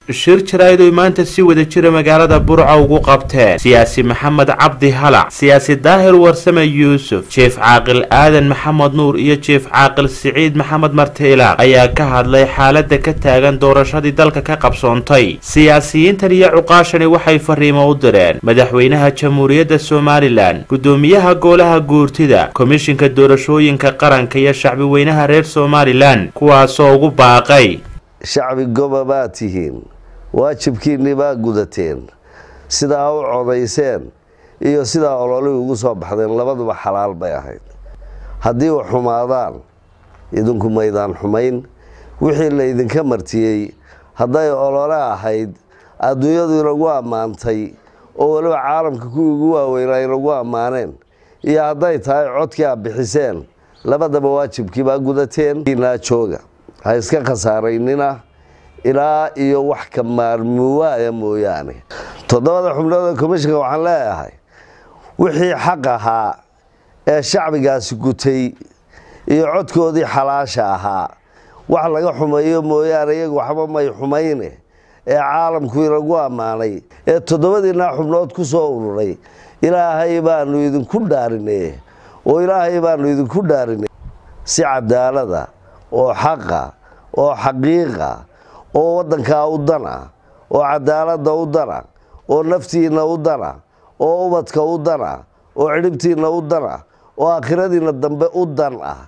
shir jaraa'id oy maanta si wada jira magaalada burca ugu qabteen siyaasi maxamed cabdi halac siyaasi daahir warsame yuusuf jief caaqil aadan maxamed nuur iyo jief caaqil siciid maxamed martiilaaq ayaa ka hadlay xaalada ka taagan doorashadii dalka ka qabsoontay siyaasiyiintan iyo cuqaashani waxay fariimo u direen madaxweynaha jamhuuriyadda somalilan gudoomiyaha golaha guurtida komishinka doorashooyinka qaranka iyo shacbi weynaha reer somalilan kuwaasoo ugu baaqay shacbi goba baad tihiin waajibkiinni baa gudateen sidaa u codayseen iyo sidaa ololihii ugu soo baxdeen labaduba xalaal bay ahayd haddii u xumaadaan idinku maydaan xumayn wixii laydinka martiyey hadday olole ahayd adduunyadu inagu ammaantay oo weliba caalamka kuwii ugu waaweynaa inagu ammaaneen iyo hadday tahay codkii aad bixiseen labadaba waajibkii baa gudateen naa jooga ha iska khasaaraynina ilaa iyo wax ka maarmuwaaya mooyaane toddobada xubnood ee komishinka waxaan leeyahay wixii xaq ahaa ee shacbigaasi gutay iyo codkoodii xalaasha ahaa wax laga xumeeyo mooyaane iyagu waxba may xumayne ee caalamku inagu ammaanay ee toddobadiinaa xubnood ku soo ururay ilaahay baanu idinku dhaarinay oo ilaahay baanu idinku dhaarinay si cadaalada oo xaqa oo xaqiiqa oo waddankaa u dana oo cadaaladda u dana oo naftiinna u dana oo ubadka u dana oo cidhibtiinna u dana oo aakhiradiinna dambe u dan ah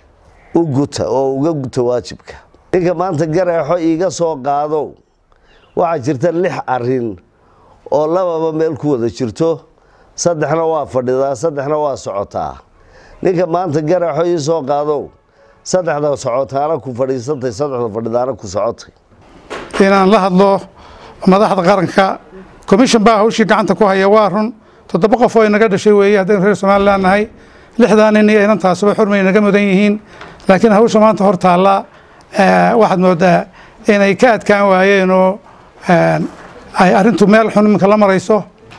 u guta oo uga guta waajibka ninka maanta gareexo iiga soo qaadow waxaa jirta lix arin oo lababa meel ku wada jirto saddexna waa fadhidaa saddexna waa socotaa ninka maanta gareexo ii soo qaadow saddexda socotaana ku fadhiisantay saddexda fadhidaana ku socotay inaan la hadlo madaxda qaranka commission baa hawshii gacanta ku haya waa run toddoba qof oo inaga dhashay weeye haddaynu reer somalilan nahay lixdaa nin iyo inantaasuba xurmay naga mudan yihiin laakiin hawsha maanta hor taalla waxaad moodaa inay ka adkaan waayeen oo ay arrintu meel xun iminka la marayso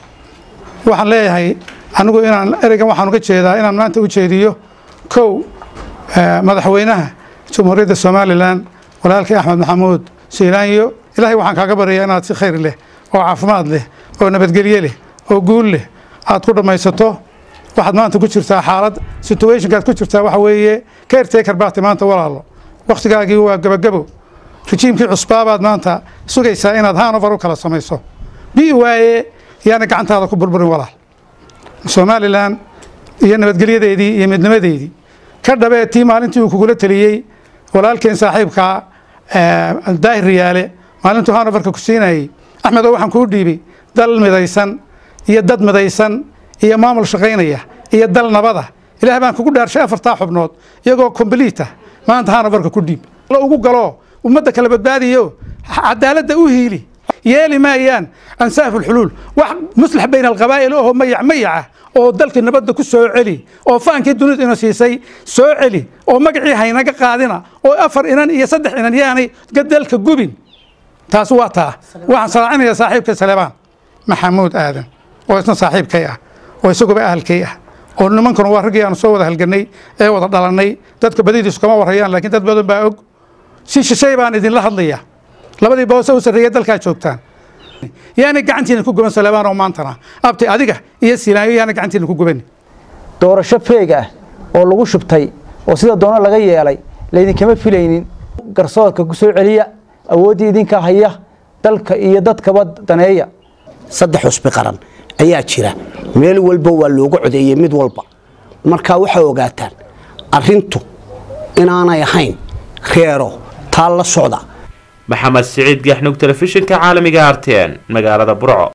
waxaan leeyahay anigu inaan ereygan waxaan uga jeedaa inaan maanta u jeediyo kow madaxweynaha jamhuuriyadda somalilan walaalkii axmed maxamuud siilaanyo ilaahay waxaan kaaga baryayaa inaad si khayr leh oo caafimaad leh oo nabadgelye leh oo guul leh aad ku dhammaysato waxaad maanta ku jirtaa xaalad situationkaad ku jirtaa waxa weeye caretaker baati maanta walaalo wakhtigaagii waa gabagabo rejiimkii cusbaabaad maanta sugaysaa inaad hanover u kala samayso bii waaye yaana gacantaada ku burburin walaal somalilan iyo nabadgelyadeedii iyo midnimadeedii ka dhabee tii maalintii uu kugula teliyey walaalkeen saaxiibkaa daahir riyaale maalintuu hanoverka ku siinayey axmedo waxaan kuu dhiibay dal midaysan iyo dad midaysan iyo maamul shaqaynaya iyo dal nabada ilaah baan kugu dhaarshay afartaa xubnood iyagoo kombliita maanta hanoverka ku dhiib ugu galo ummadda kala badbaadiyo cadaaladda u hiili yeeli maayaan ansaaf ulxuluul wax muslax bayna alqabaa'il oo mayac mayaca oo dalkii nabadda ku soo celi oo faankii dunidu ina siisay soo celi oo magacii haynaga qaadina oo afar inan iyo saddex inan yaanay dalka gubin taas waa taa waxaan salaacinayaa saaxiibka salebaan maxamuud aadan oo isna saaxiibkay ah oo isaguba ahalkay ah oo nimankuna waa raggii aanu soo wada halganay ee wada dhalannay dadka badidiisu kama warayaan laakiin dad badan baa og si shishay baan idinla hadlaya labadii boose u sarreeya dalkaa joogtaan yaanay gacantiina ku guban salebaan oo maantana abti adiga iyo silaanyo yaanay gacantiina ku guban doorasho feeg ah oo lagu shubtay oo sida doono laga yeelay laydinkama filaynin garsoorka ku soo celiya awooddii idinka haya dalka iyo dadkaba daneeya saddex cusbi qaran ayaa jira meel walba waa looga codeeyey mid walba markaa waxaa ogaataan arintu inaanay ahayn reero taa la socda maxamed siciid gaxnug telefishinka caalamiga arten magaalada burco